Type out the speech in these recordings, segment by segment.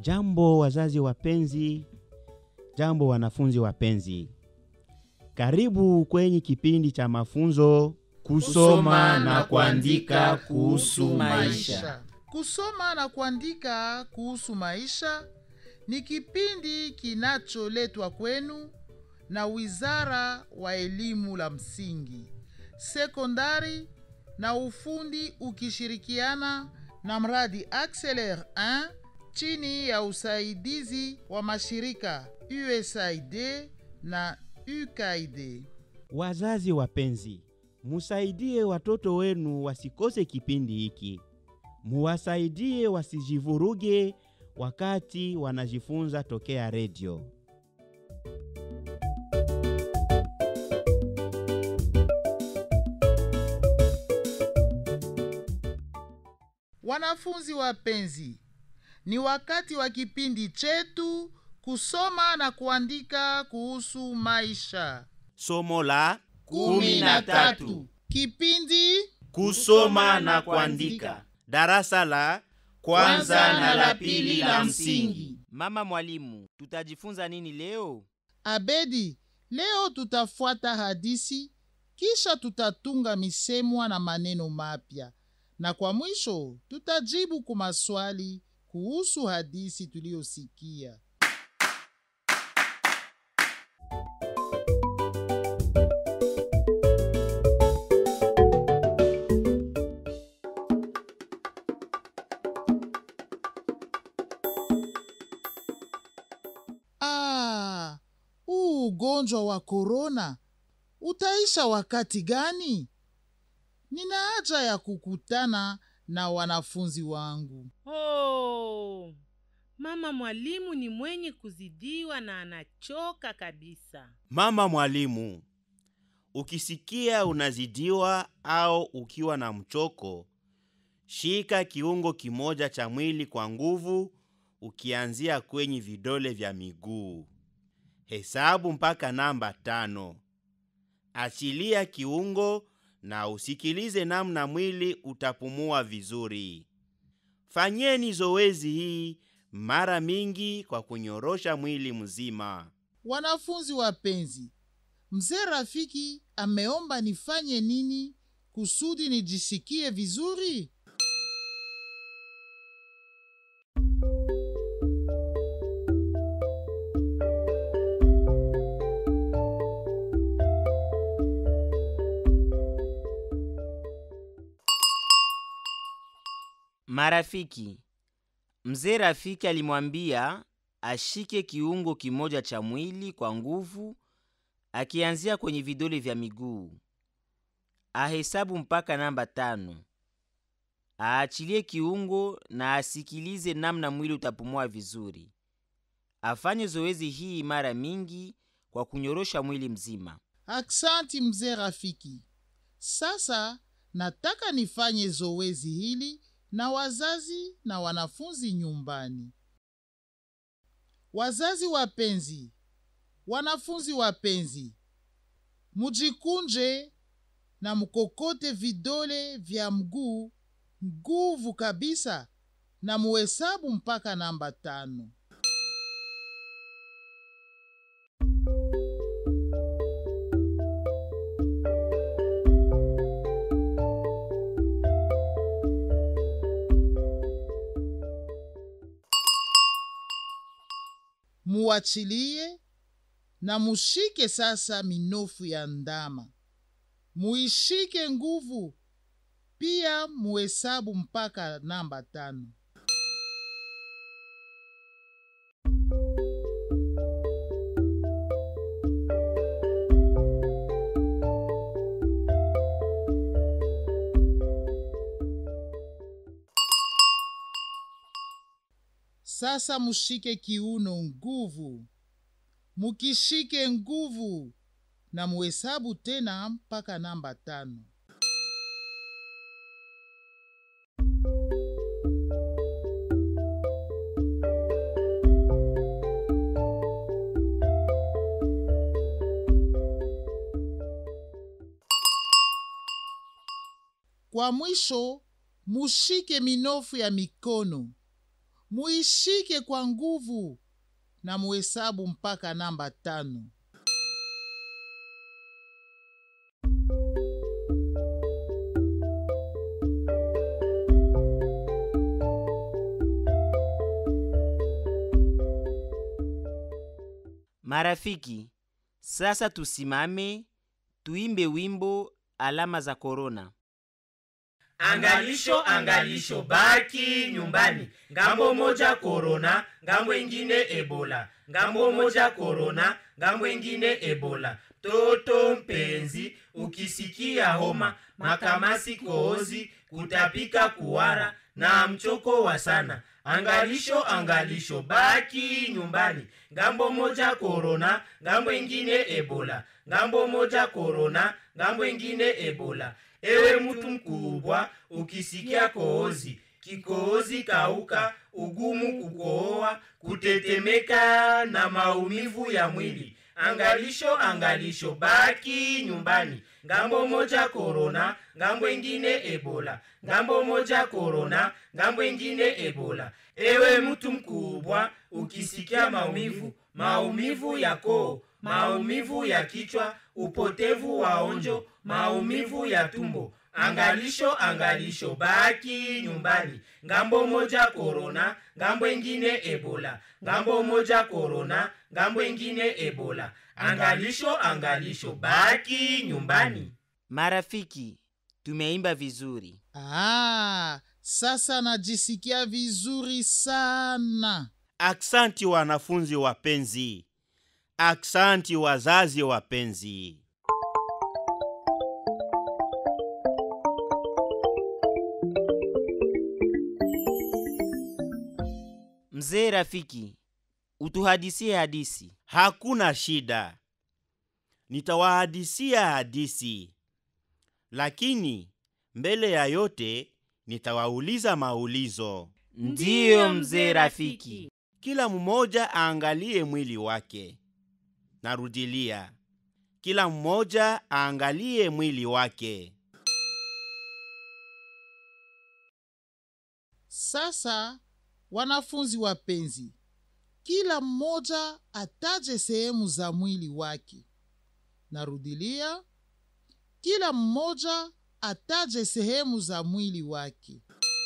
Jambo wazazi wapenzi, jambo wanafunzi wapenzi, karibu kwenye kipindi cha mafunzo Kusoma na kuandika kuhusu maisha. Kusoma na kuandika kuhusu maisha ni kipindi kinacholetwa kwenu na Wizara wa Elimu la Msingi, Sekondari na Ufundi ukishirikiana na mradi Acceler 1 chini ya usaidizi wa mashirika USAID na UKAID. Wazazi wapenzi, musaidie watoto wenu wasikose kipindi hiki, muwasaidie wasijivuruge wakati wanajifunza tokea redio. Wanafunzi wapenzi, ni wakati wa kipindi chetu kusoma na kuandika kuhusu maisha. Somo la Kumi na tatu. Kipindi Kusoma na kuandika. darasa la Kwanza na la pili la msingi. Mama mwalimu, tutajifunza nini leo? Abedi, leo tutafuata hadisi, kisha tutatunga misemwa na maneno mapya, na kwa mwisho tutajibu kwa maswali kuhusu hadisi tuliyosikia. Ah, huu ugonjwa wa korona utaisha wakati gani? Nina haja ya kukutana na wanafunzi wangu. Oh, mama mwalimu ni mwenye kuzidiwa na anachoka kabisa. Mama mwalimu, ukisikia unazidiwa au ukiwa na mchoko, shika kiungo kimoja cha mwili kwa nguvu, ukianzia kwenye vidole vya miguu. Hesabu mpaka namba tano. Achilia kiungo na usikilize namna mwili utapumua vizuri. Fanyeni zoezi hii mara mingi kwa kunyorosha mwili mzima. Wanafunzi wapenzi, mzee Rafiki ameomba nifanye nini kusudi nijisikie vizuri? Marafiki, mzee Rafiki alimwambia ashike kiungo kimoja cha mwili kwa nguvu, akianzia kwenye vidole vya miguu, ahesabu mpaka namba tano, aachilie kiungo na asikilize namna mwili utapumua vizuri. Afanye zoezi hii mara mingi kwa kunyorosha mwili mzima. Aksanti mzee Rafiki. Sasa nataka nifanye zoezi hili na wazazi na wanafunzi nyumbani. Wazazi wapenzi, wanafunzi wapenzi, mujikunje na mkokote vidole vya mguu nguvu kabisa na muhesabu mpaka namba tano. muachilie na mushike sasa minofu ya ndama, muishike nguvu pia, muhesabu mpaka namba tano. Sasa mushike kiuno nguvu, mukishike nguvu na muhesabu tena mpaka namba tano. Kwa mwisho mushike minofu ya mikono muishike kwa nguvu na muhesabu mpaka namba tano. Marafiki, sasa tusimame tuimbe wimbo alama za korona. Angalisho, angalisho, baki nyumbani. Ngambo moja korona, ngambo ingine ebola. Ngambo moja korona, ngambo ingine ebola. Toto mpenzi, ukisikia homa, makamasi, kohozi, kutapika, kuwara na mchoko wa sana, angalisho, angalisho, baki nyumbani. Ngambo moja korona, ngambo ingine ebola. Ngambo moja korona, ngambo ingine ebola. Ewe mtu mkubwa, ukisikia kohozi, kikohozi kauka, ugumu kukohoa, kutetemeka na maumivu ya mwili, angalisho, angalisho, baki nyumbani. Ngambo moja korona, ngambo ingine ebola. Ngambo moja korona, ngambo ingine ebola. Ewe mtu mkubwa, ukisikia maumivu, maumivu ya koo, maumivu ya kichwa, upotevu wa onjo, maumivu ya tumbo, angalisho, angalisho, baki nyumbani. Ngambo moja korona, ngambo ingine ebola. Ngambo moja korona, ngambo ingine ebola. Angalisho, angalisho, baki nyumbani. Marafiki, tumeimba vizuri. Ah, sasa najisikia vizuri sana. Aksanti wanafunzi wapenzi, aksanti wazazi wapenzi. Mzee rafiki, utuhadisie hadisi. Hakuna shida, nitawahadisia hadisi, lakini mbele ya yote nitawauliza maulizo. Ndiyo mzee rafiki. Kila mmoja aangalie mwili wake. Narudilia, kila mmoja aangalie mwili wake. Sasa wanafunzi wapenzi, kila mmoja ataje sehemu za mwili wake. Narudilia, kila mmoja ataje sehemu za mwili wake.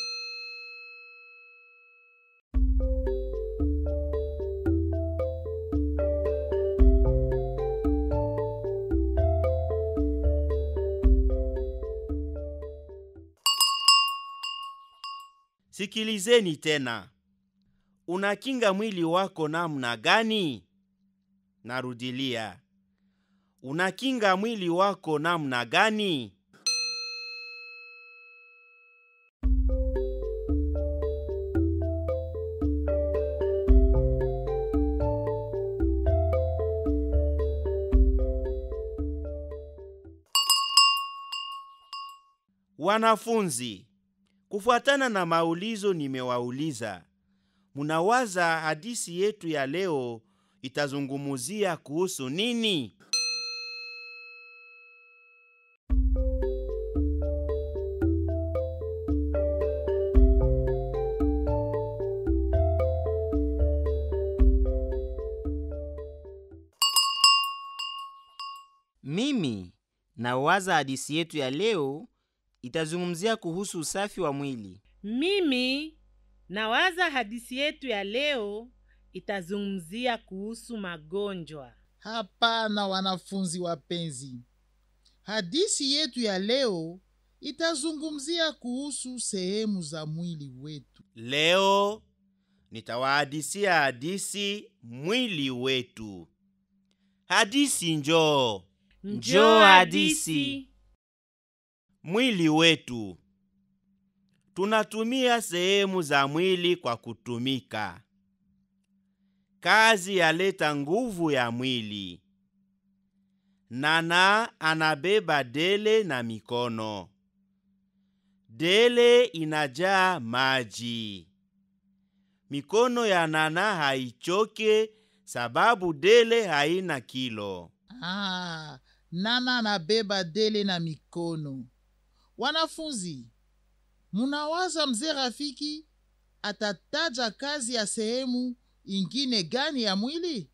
Sikilizeni tena, unakinga mwili wako namna gani? Narudilia, unakinga mwili wako namna gani? Wanafunzi, kufuatana na maulizo nimewauliza, munawaza hadisi yetu ya leo itazungumuzia kuhusu nini? Mimi nawaza hadisi yetu ya leo itazungumzia kuhusu usafi wa mwili. Mimi nawaza hadisi yetu ya leo itazungumzia kuhusu magonjwa. Hapana, wanafunzi wapenzi, hadisi yetu ya leo itazungumzia kuhusu sehemu za mwili wetu. Leo nitawahadisia hadisi mwili wetu. Hadisi njoo. Njoo hadisi. Mwili wetu. Tunatumia sehemu za mwili kwa kutumika. Kazi yaleta nguvu ya mwili. Nana anabeba dele na mikono. Dele inajaa maji. Mikono ya Nana haichoke sababu dele haina kilo. Ah, Nana anabeba dele na mikono. Wanafunzi, munawaza mzee Rafiki atataja kazi ya sehemu ingine gani ya mwili?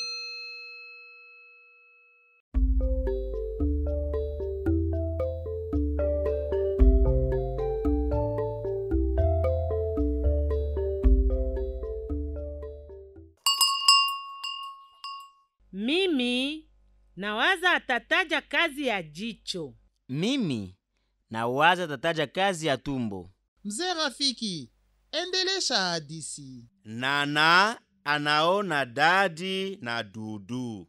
Mimi nawaza atataja kazi ya jicho. Mimi nawaza tataja kazi ya tumbo. Mzee Rafiki, endelesha hadisi. Nana anaona dadi na dudu.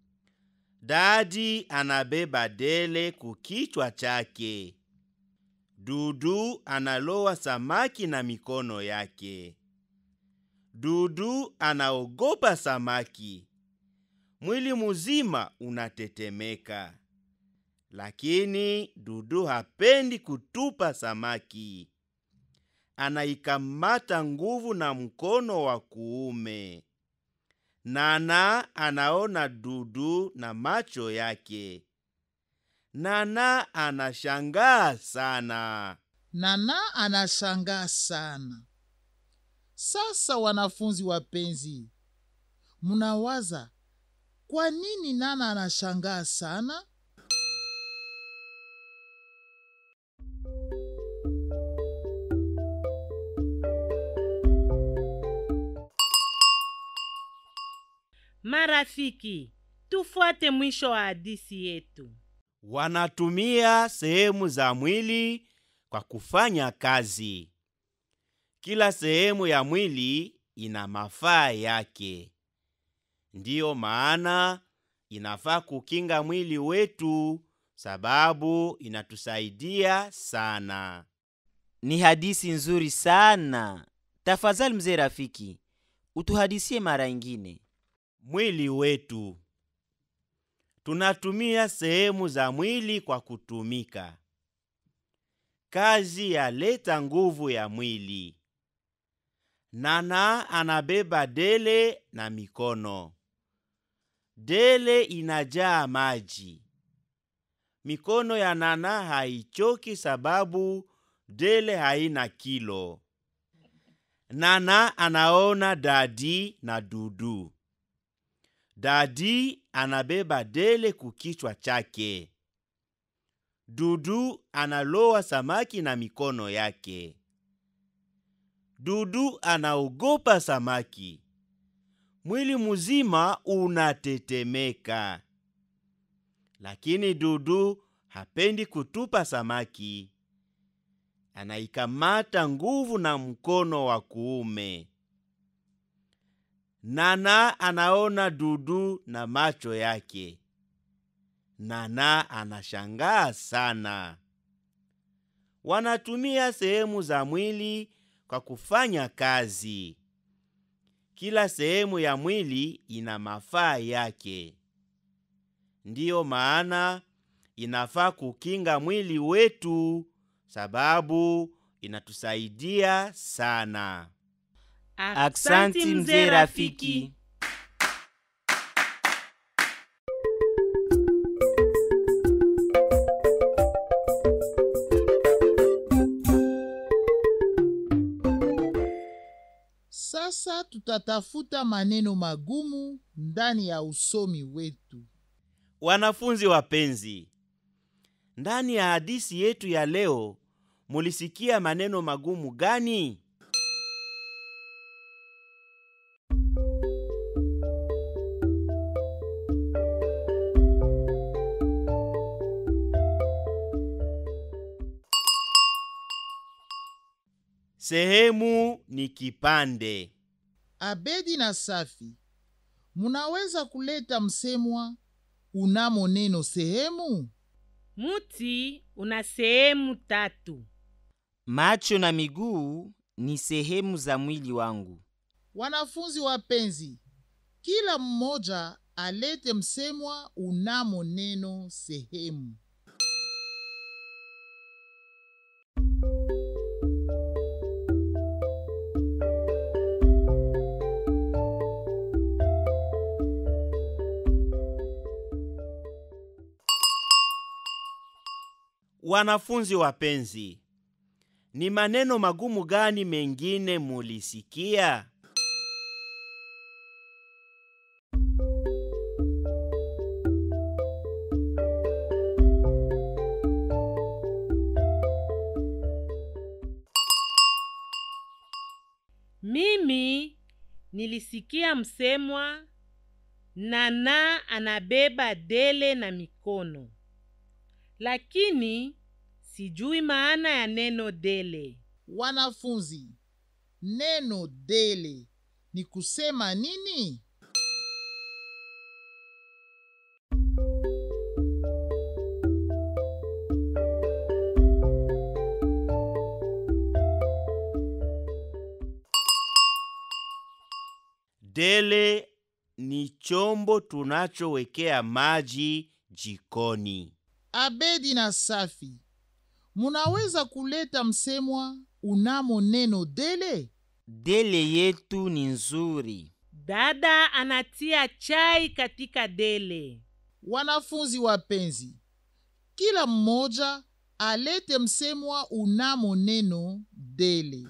Dadi anabeba dele kukichwa chake. Dudu analowa samaki na mikono yake. Dudu anaogopa samaki. Mwili muzima unatetemeka. Lakini Dudu hapendi kutupa samaki. Anaikamata nguvu na mkono wa kuume. Nana anaona Dudu na macho yake. Nana anashangaa sana. Nana anashangaa sana. Sasa wanafunzi wapenzi, munawaza kwa nini Nana anashangaa sana? Marafiki, tufuate mwisho wa hadisi yetu. Wanatumia sehemu za mwili kwa kufanya kazi. Kila sehemu ya mwili ina mafaa yake. Ndiyo maana inafaa kukinga mwili wetu, sababu inatusaidia sana. Ni hadisi nzuri sana. Tafadhali mzee Rafiki, utuhadisie mara ingine. Mwili wetu tunatumia sehemu za mwili kwa kutumika. Kazi yaleta nguvu ya mwili. Nana anabeba dele na mikono. Dele inajaa maji. Mikono ya Nana haichoki sababu dele haina kilo. Nana anaona dadi na dudu. Dadi anabeba dele kukichwa chake. Dudu analowa samaki na mikono yake. Dudu anaogopa samaki. Mwili mzima unatetemeka. Lakini Dudu hapendi kutupa samaki. Anaikamata nguvu na mkono wa kuume. Nana anaona Dudu na macho yake. Nana anashangaa sana. Wanatumia sehemu za mwili kwa kufanya kazi. Kila sehemu ya mwili ina mafaa yake. Ndiyo maana inafaa kukinga mwili wetu, sababu inatusaidia sana. Aksanti mzee Rafiki. Sasa tutatafuta maneno magumu ndani ya usomi wetu. Wanafunzi wapenzi, ndani ya hadisi yetu ya leo mulisikia maneno magumu gani? Sehemu ni kipande. Abedi na Safi, munaweza kuleta msemwa unamo neno sehemu? Muti una sehemu tatu. Macho na miguu ni sehemu za mwili wangu. Wanafunzi wapenzi, kila mmoja alete msemwa unamo neno sehemu. Wanafunzi wapenzi, Ni maneno magumu gani mengine mulisikia? Mimi nilisikia msemwa Nana anabeba dele na mikono, lakini sijui maana ya neno dele. Wanafunzi, neno dele ni kusema nini? Dele ni chombo tunachowekea maji jikoni. Abedi na Safi, munaweza kuleta msemwa unamo neno dele? Dele yetu ni nzuri. Dada anatia chai katika dele. Wanafunzi wapenzi, kila mmoja alete msemwa unamo neno dele.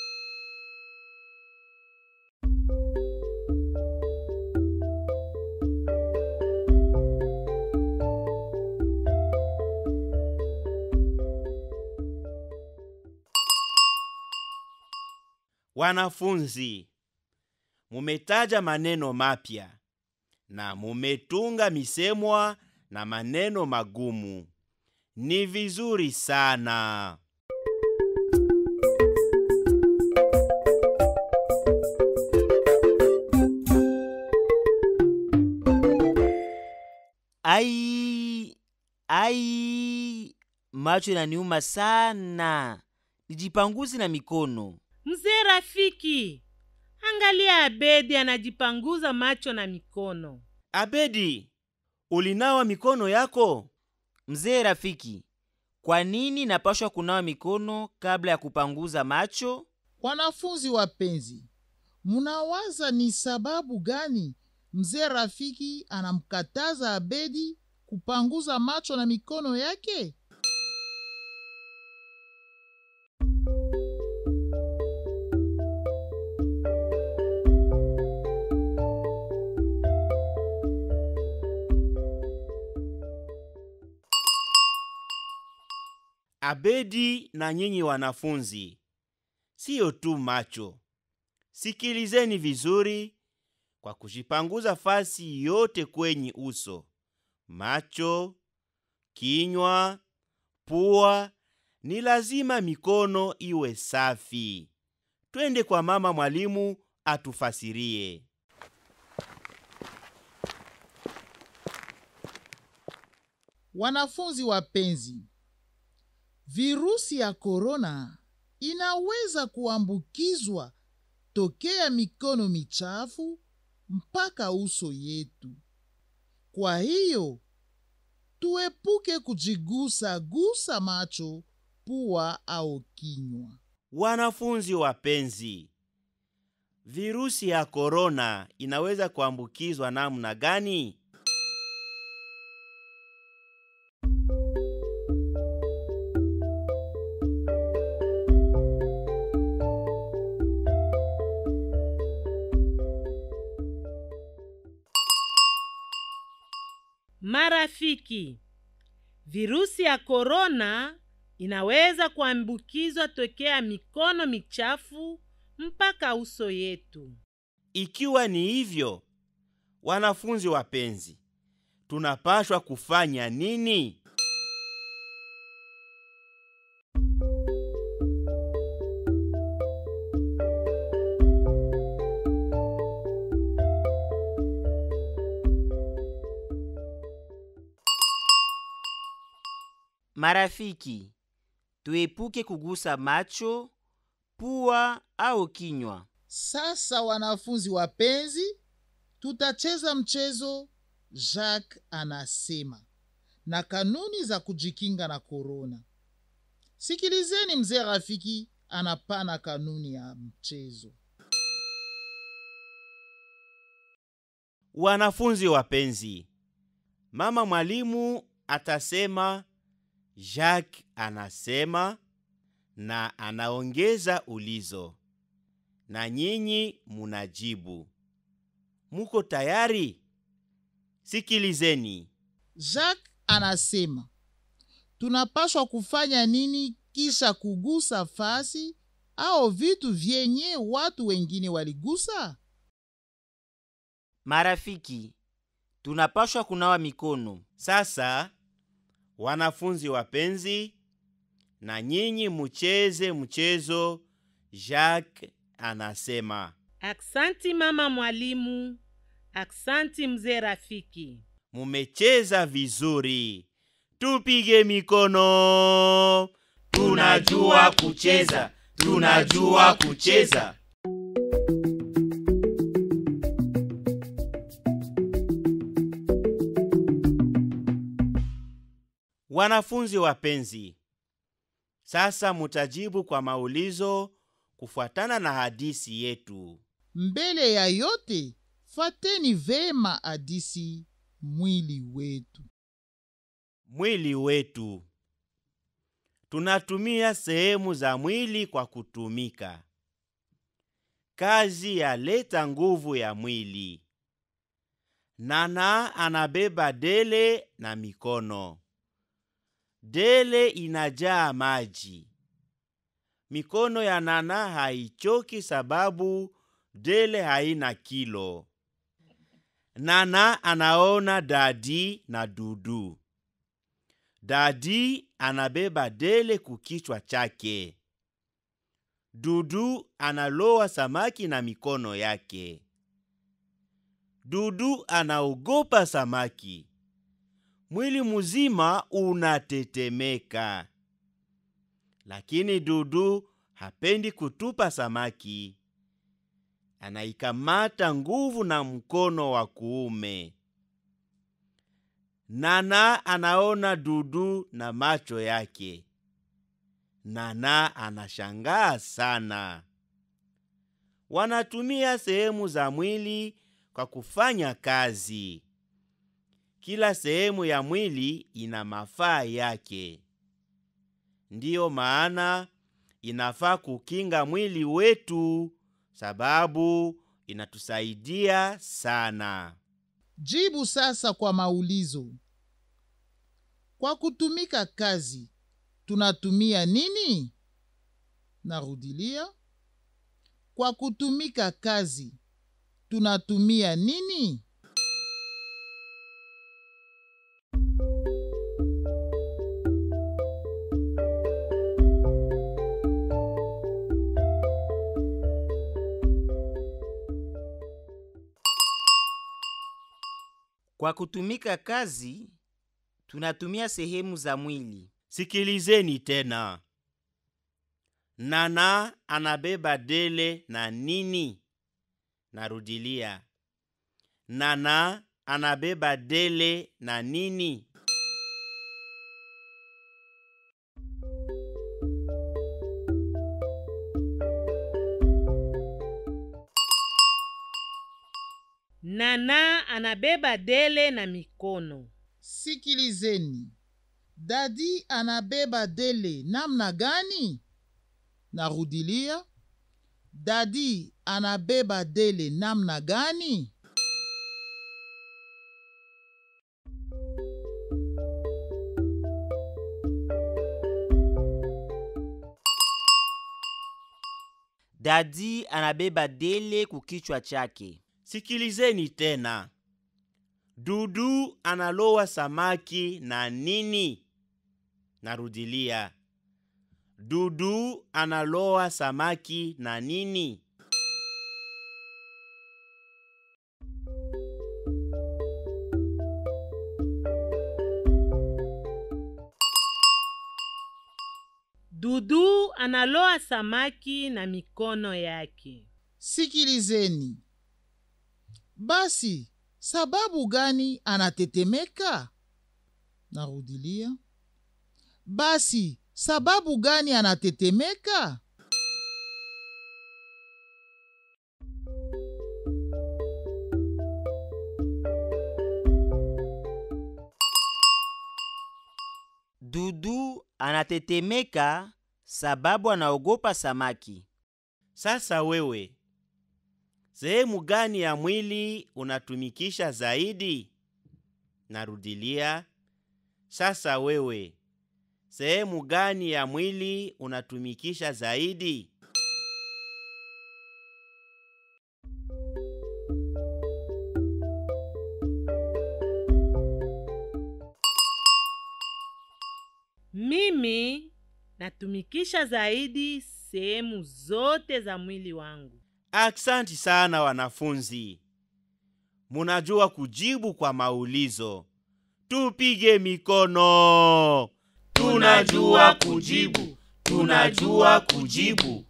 Wanafunzi, mumetaja maneno mapya na mumetunga misemwa na maneno magumu. Ni vizuri sana. Ai, ai, macho inaniuma sana. Nijipanguzi na mikono. Mzee Rafiki, angalia Abedi anajipanguza macho na mikono. Abedi, ulinawa mikono yako? Mzee Rafiki, kwa nini napashwa kunawa mikono kabla ya kupanguza macho? Wanafunzi wapenzi, munawaza ni sababu gani mzee Rafiki anamkataza Abedi kupanguza macho na mikono yake? Abedi na nyinyi wanafunzi, siyo tu macho. Sikilizeni vizuri kwa kujipanguza fasi yote kwenye uso, macho, kinywa, pua. Ni lazima mikono iwe safi. Twende kwa mama mwalimu atufasirie. Wanafunzi wapenzi, virusi ya korona inaweza kuambukizwa tokea mikono michafu mpaka uso yetu. Kwa hiyo tuepuke kujigusa gusa macho, pua au kinywa. Wanafunzi wapenzi, virusi ya korona inaweza kuambukizwa namna gani? Marafiki, virusi ya korona inaweza kuambukizwa tokea mikono michafu mpaka uso yetu. Ikiwa ni hivyo, wanafunzi wapenzi, tunapashwa kufanya nini? Marafiki, tuepuke kugusa macho, pua au kinywa. Sasa wanafunzi wapenzi, tutacheza mchezo Jacques anasema na kanuni za kujikinga na korona. Sikilizeni mzee Rafiki anapana kanuni ya mchezo. Wanafunzi wapenzi, mama mwalimu atasema, Jacques anasema, na anaongeza ulizo, na nyinyi munajibu. Muko tayari? Sikilizeni. Jacques anasema tunapaswa kufanya nini kisha kugusa fasi au vitu vyenye watu wengine waligusa? Marafiki, tunapashwa kunawa mikono. Sasa wanafunzi wapenzi, na nyinyi mucheze mchezo Jacques anasema. Aksanti mama mwalimu, aksanti mzee rafiki. Mumecheza vizuri, tupige mikono. Tunajua kucheza, tunajua kucheza. Wanafunzi wapenzi, sasa mutajibu kwa maulizo kufuatana na hadisi yetu. Mbele ya yote, fateni vema hadisi mwili wetu. Mwili wetu. Tunatumia sehemu za mwili kwa kutumika. Kazi yaleta nguvu ya mwili. Nana anabeba dele na mikono. Dele inajaa maji. Mikono ya Nana haichoki sababu dele haina kilo. Nana anaona Dadi na Dudu. Dadi anabeba dele kukichwa chake. Dudu analoa samaki na mikono yake. Dudu anaogopa samaki. Mwili mzima unatetemeka. Lakini Dudu hapendi kutupa samaki. Anaikamata nguvu na mkono wa kuume. Nana anaona Dudu na macho yake. Nana anashangaa sana. Wanatumia sehemu za mwili kwa kufanya kazi. Kila sehemu ya mwili ina mafaa yake. Ndiyo maana inafaa kukinga mwili wetu sababu inatusaidia sana. Jibu sasa kwa maulizo. Kwa kutumika kazi, tunatumia nini? Narudilia. Kwa kutumika kazi, tunatumia nini? Kwa kutumika kazi, tunatumia sehemu za mwili. Sikilizeni tena. Nana anabeba dele na nini? Narudilia. Nana anabeba dele na nini? Nana anabeba dele na mikono. Sikilizeni. Dadi anabeba dele namna gani? Narudilia. Dadi anabeba dele namna gani? Dadi anabeba dele kukichwa chake. Sikilizeni tena. Dudu analoa samaki na nini? Narudilia. Dudu analoa samaki na nini? Dudu analoa samaki na mikono yake. Sikilizeni. Basi, sababu gani anatetemeka? Narudilia. Basi, sababu gani anatetemeka? Dudu anatetemeka sababu anaogopa samaki. Sasa wewe, sehemu gani ya mwili unatumikisha zaidi? Narudilia, sasa wewe, sehemu gani ya mwili unatumikisha zaidi? Mimi natumikisha zaidi sehemu zote za mwili wangu. Aksanti sana wanafunzi, munajua kujibu kwa maulizo. Tupige mikono. tunajua kujibu tunajua kujibu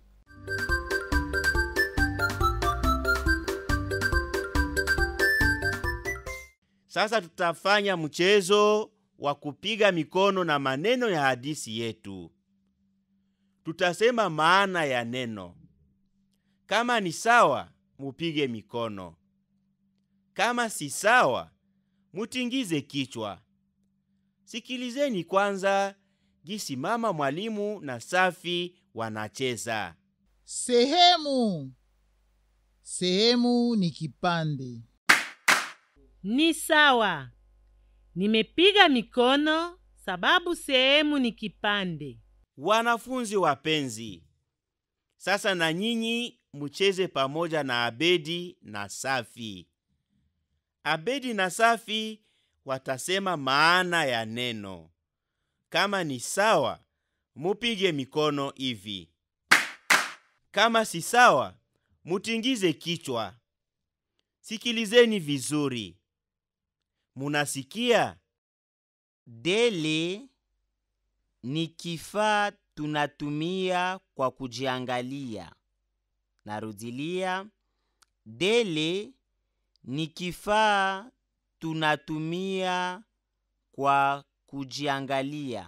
Sasa tutafanya mchezo wa kupiga mikono na maneno ya hadithi yetu. Tutasema maana ya neno. Kama ni sawa, mupige mikono. Kama si sawa, mutingize kichwa. Sikilizeni kwanza gisi mama mwalimu na Safi wanacheza. Sehemu. Sehemu ni kipande. Ni sawa. Nimepiga mikono sababu sehemu ni kipande. Wanafunzi wapenzi, sasa na nyinyi mucheze pamoja na Abedi na Safi. Abedi na Safi watasema maana ya neno. Kama ni sawa, mupige mikono hivi. Kama si sawa, mutingize kichwa. Sikilizeni vizuri. Munasikia? Dele ni kifaa tunatumia kwa kujiangalia. Narudilia, dele ni kifaa tunatumia kwa kujiangalia.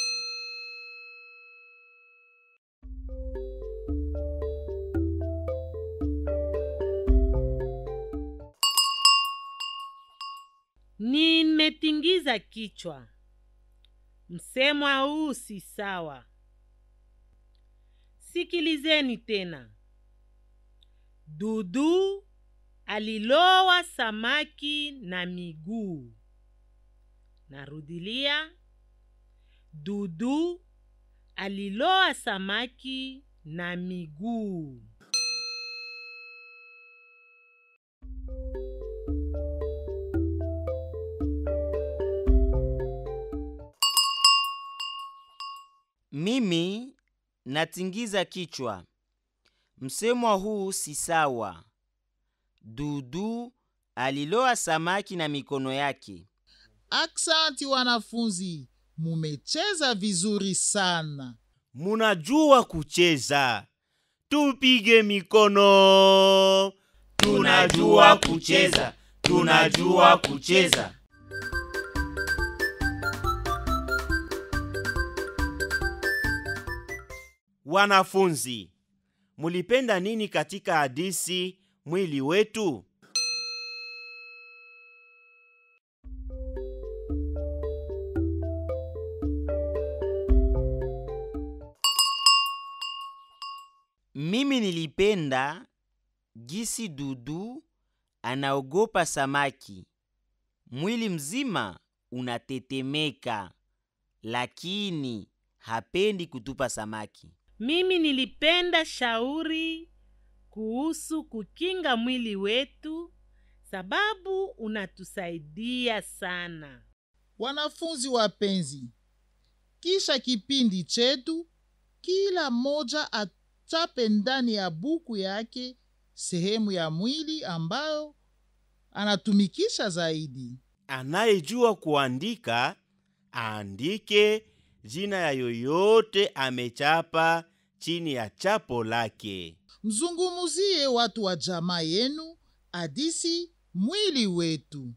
Nimetingiza kichwa. Msemwa huu si sawa. Sikilizeni tena. Dudu alilowa samaki na miguu. Narudilia. Dudu aliloa samaki na miguu. Mimi natingiza kichwa. Msemwa huu si sawa. Dudu aliloa samaki na mikono yake. Aksanti wanafunzi, mumecheza vizuri sana. Munajua kucheza. Tupige mikono. tunajua kucheza tunajua kucheza Wanafunzi, mulipenda nini katika hadithi mwili wetu? Mimi nilipenda gisi Dudu anaogopa samaki. Mwili mzima unatetemeka, lakini hapendi kutupa samaki. Mimi nilipenda shauri kuhusu kukinga mwili wetu sababu unatusaidia sana. Wanafunzi wapenzi, kisha kipindi chetu, kila mmoja achape ndani ya buku yake sehemu ya mwili ambayo anatumikisha zaidi. Anayejua kuandika aandike jina ya yoyote amechapa chini ya chapo lake. Mzungumuzie watu wa jamaa yenu hadisi mwili wetu.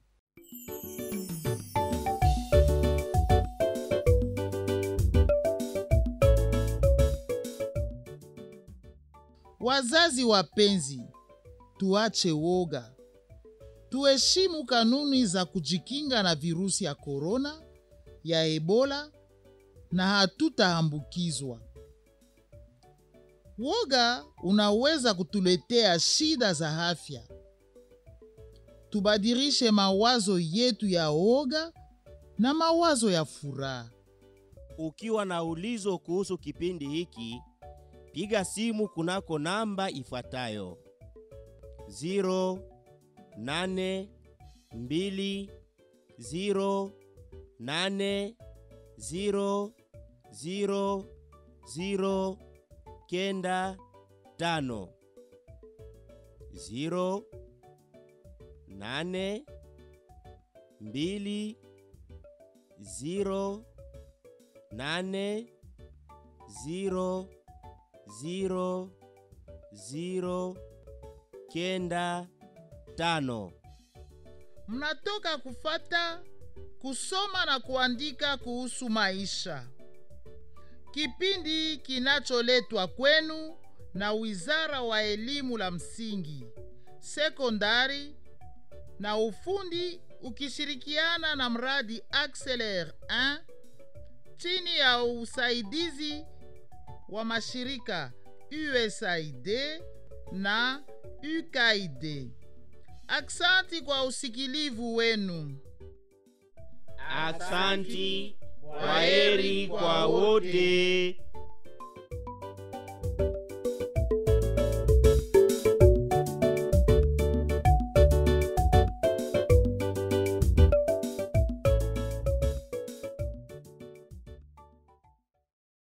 Wazazi wapenzi, tuache woga, tuheshimu kanuni za kujikinga na virusi ya korona, ya Ebola na hatutaambukizwa. Woga unaweza kutuletea shida za afya. Tubadilishe mawazo yetu ya woga na mawazo ya furaha. Ukiwa na ulizo kuhusu kipindi hiki, piga simu kunako namba ifuatayo: 08208000 kenda tano ziro nane mbili ziro nane ziro ziro ziro kenda tano. Mnatoka kufata kusoma na kuandika kuhusu maisha, kipindi kinacholetwa kwenu na Wizara wa Elimu la Msingi, Sekondari na Ufundi ukishirikiana na mradi Acceler 1 chini ya usaidizi wa mashirika USAID na UKAID. Aksanti kwa usikilivu wenu. Aksanti, kwaheri kwa wote.